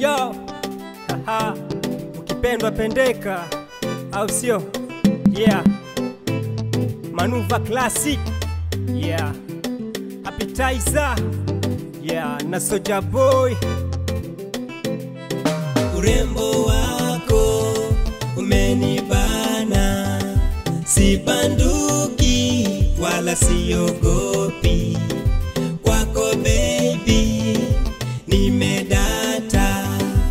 yo Haha. ukipendwa pendeka au sio yeah manuva classic yeah appetizer yeah na soja boy urembo wako umenibana, sibanduki wala siogopi kwako baby, nimedata,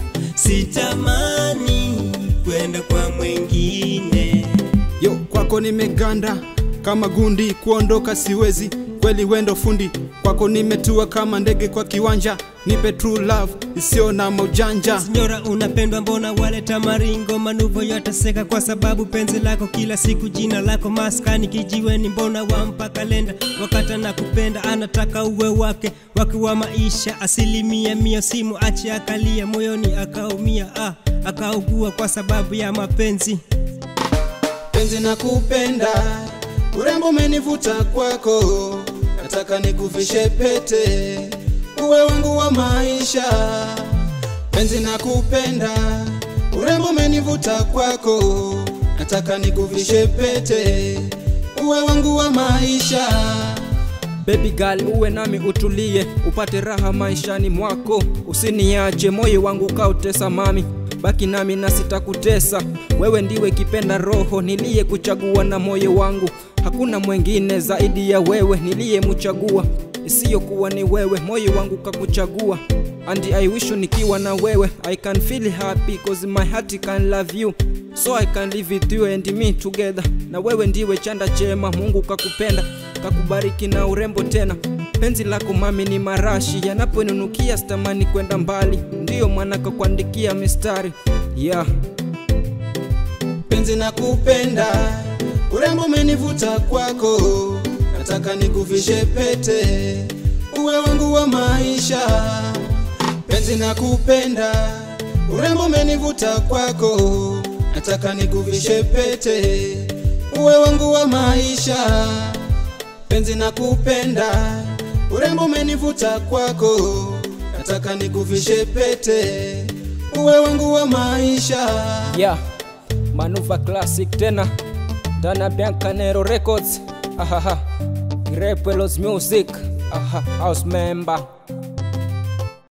sitamani kwenda kwa mwingine. yo kwako nimeganda kama gundi kuondoka siwezi kweli wendo fundi kwako nimetua kama ndege kwa kiwanja nipe true love isiyo na maujanja Sinyora unapendwa, mbona waleta maringo? Manuvo yataseka kwa sababu penzi lako kila siku, jina lako maskani kijiweni, mbona wampa kalenda? Wakata na kupenda anataka uwe wake wake wa maisha, asilimia mia, simu ache akalia moyoni akaumia, ah, akaugua kwa sababu ya mapenzi. penzi na kupenda urembo umenivuta kwako nataka nikuvishe pete uwe wangu wa maisha penzi na kupenda urembo umenivuta kwako nataka nikuvishe pete uwe wangu wa maisha Baby girl uwe nami utulie, upate raha maishani mwako, usiniache moyo wangu kautesa mami, baki nami na sitakutesa. Wewe ndiwe kipenda roho niliye kuchagua na moyo wangu, hakuna mwengine zaidi ya wewe niliyemchagua, isiyokuwa ni wewe, moyo wangu kakuchagua. And I wish nikiwa na wewe I can feel happy cause my heart can love you so I can live with you and me together. Na wewe ndiwe chanda chema, Mungu kakupenda kakubariki na urembo tena. Penzi lako mami ni marashi yanaponinukia, sitamani kwenda mbali, ndiyo maana kakuandikia mistari yeah. penzi na kupenda urembo umenivuta kwako nataka nikuvishe pete uwe wangu wa maisha penzi na kupenda urembo umenivuta kwako nataka nikuvishe pete uwe wangu wa maisha penzi na kupenda urembo umenivuta kwako nataka nikuvishe pete uwe wangu wa maisha yeah. Manuva Classic tena ndani ya Biancanero Records. Ahaha. Grepelos Music. Aha. House member.